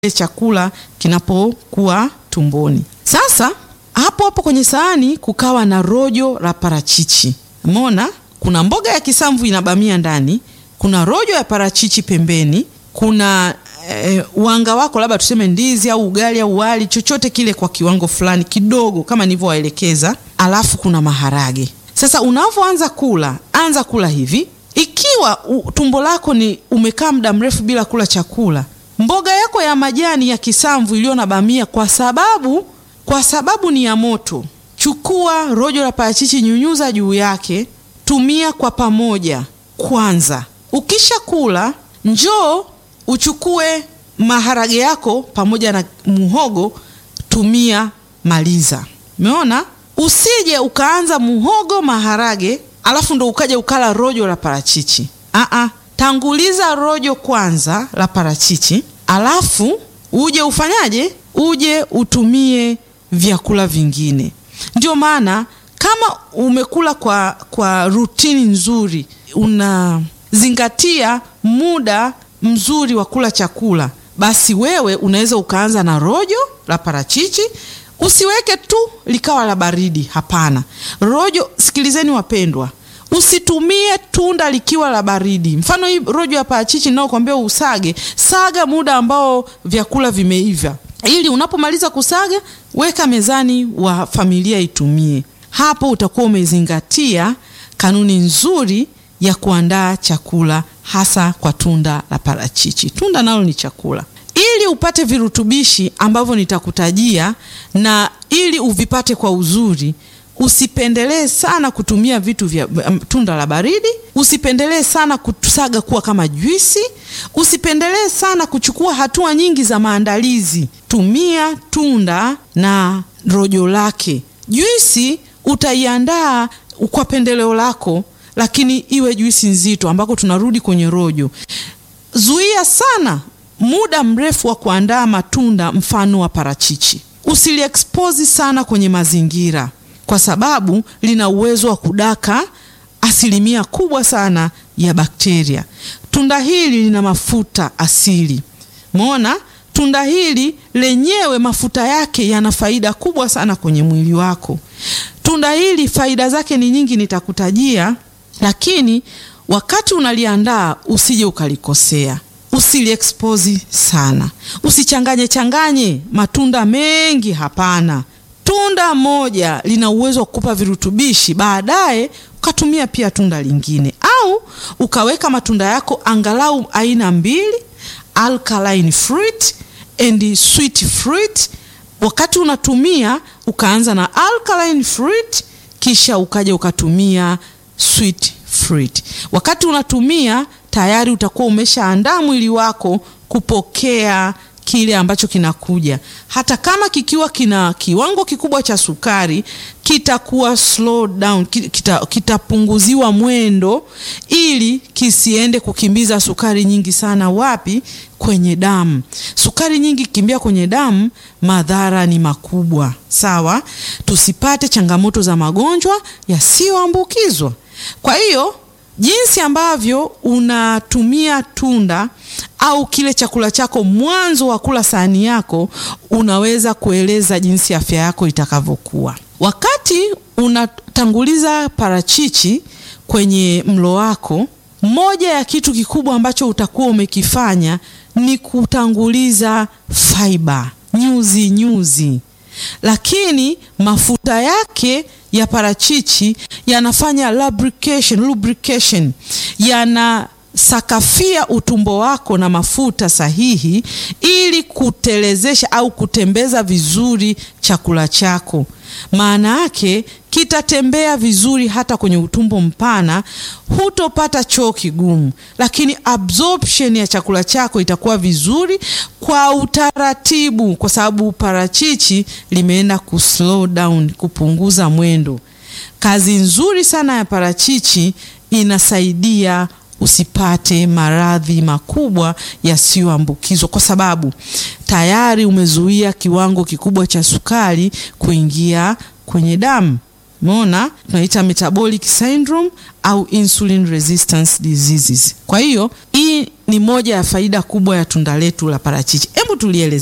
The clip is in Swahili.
chakula kinapokuwa tumboni. Sasa hapo hapo kwenye sahani kukawa na rojo la parachichi. Umeona, kuna mboga ya kisamvu inabamia ndani, kuna rojo ya parachichi pembeni, kuna eh, wanga wako labda tuseme ndizi au ugali au wali chochote kile kwa kiwango fulani kidogo kama nilivyowaelekeza, alafu kuna maharage. Sasa unavyoanza kula, anza kula hivi. Ikiwa u, tumbo lako ni umekaa muda mrefu bila kula chakula, mboga yako ya majani ya kisamvu iliyo na bamia, kwa sababu kwa sababu ni ya moto, chukua rojo la parachichi, nyunyuza juu yake, tumia kwa pamoja kwanza. Ukisha kula, njoo uchukue maharage yako pamoja na muhogo, tumia, maliza. Umeona, usije ukaanza muhogo maharage alafu ndo ukaja ukala rojo la parachichi. Aa, tanguliza rojo kwanza la parachichi, alafu uje ufanyaje? Uje utumie vyakula vingine. Ndio maana kama umekula kwa, kwa rutini nzuri, unazingatia muda mzuri wa kula chakula, basi wewe unaweza ukaanza na rojo la parachichi. Usiweke tu likawa la baridi, hapana. Rojo, sikilizeni wapendwa, usitumie tunda likiwa la baridi. Mfano hii rojo ya parachichi ninayokuambia usage, saga muda ambao vyakula vimeiva, ili unapomaliza kusaga, weka mezani wa familia itumie. Hapo utakuwa umezingatia kanuni nzuri ya kuandaa chakula, hasa kwa tunda la parachichi. Tunda nalo ni chakula ili upate virutubishi ambavyo nitakutajia na ili uvipate kwa uzuri, usipendelee sana kutumia vitu vya um, tunda la baridi. Usipendelee sana kusaga kuwa kama juisi. Usipendelee sana kuchukua hatua nyingi za maandalizi. Tumia tunda na rojo lake. Juisi utaiandaa kwa pendeleo lako, lakini iwe juisi nzito, ambako tunarudi kwenye rojo. Zuia sana muda mrefu wa kuandaa matunda mfano wa parachichi. Usiliexpose sana kwenye mazingira, kwa sababu lina uwezo wa kudaka asilimia kubwa sana ya bakteria. Tunda hili lina mafuta asili. Umeona, tunda hili lenyewe mafuta yake yana faida kubwa sana kwenye mwili wako. Tunda hili faida zake ni nyingi, nitakutajia, lakini wakati unaliandaa usije ukalikosea. Usiliexpose sana, usichanganye changanye matunda mengi. Hapana, tunda moja lina uwezo wa kukupa virutubishi, baadaye ukatumia pia tunda lingine, au ukaweka matunda yako angalau aina mbili, alkaline fruit and sweet fruit. Wakati unatumia ukaanza na alkaline fruit, kisha ukaja ukatumia sweet fruit. Wakati unatumia tayari utakuwa umeshaandaa mwili wako kupokea kile ambacho kinakuja. Hata kama kikiwa kina kiwango kikubwa cha sukari, kitakuwa slow down, kitapunguziwa kita mwendo, ili kisiende kukimbiza sukari nyingi sana. Wapi? Kwenye damu. Sukari nyingi kimbia kwenye damu, madhara ni makubwa. Sawa, tusipate changamoto za magonjwa yasiyoambukizwa. Kwa hiyo jinsi ambavyo unatumia tunda au kile chakula chako mwanzo wa kula sahani yako, unaweza kueleza jinsi afya yako itakavyokuwa. Wakati unatanguliza parachichi kwenye mlo wako, moja ya kitu kikubwa ambacho utakuwa umekifanya ni kutanguliza fiber, nyuzi nyuzi, lakini mafuta yake ya parachichi yanafanya lubrication, lubrication yanasakafia utumbo wako na mafuta sahihi, ili kutelezesha au kutembeza vizuri chakula chako. Maana yake kitatembea vizuri hata kwenye utumbo mpana, hutopata choo kigumu, lakini absorption ya chakula chako itakuwa vizuri kwa utaratibu, kwa sababu parachichi limeenda ku slow down, kupunguza mwendo. Kazi nzuri sana ya parachichi inasaidia usipate maradhi makubwa yasiyoambukizwa, kwa sababu tayari umezuia kiwango kikubwa cha sukari kuingia kwenye damu. Umeona, tunaita metabolic syndrome au insulin resistance diseases. Kwa hiyo hii ni moja ya faida kubwa ya tunda letu la parachichi. Hebu tulieleze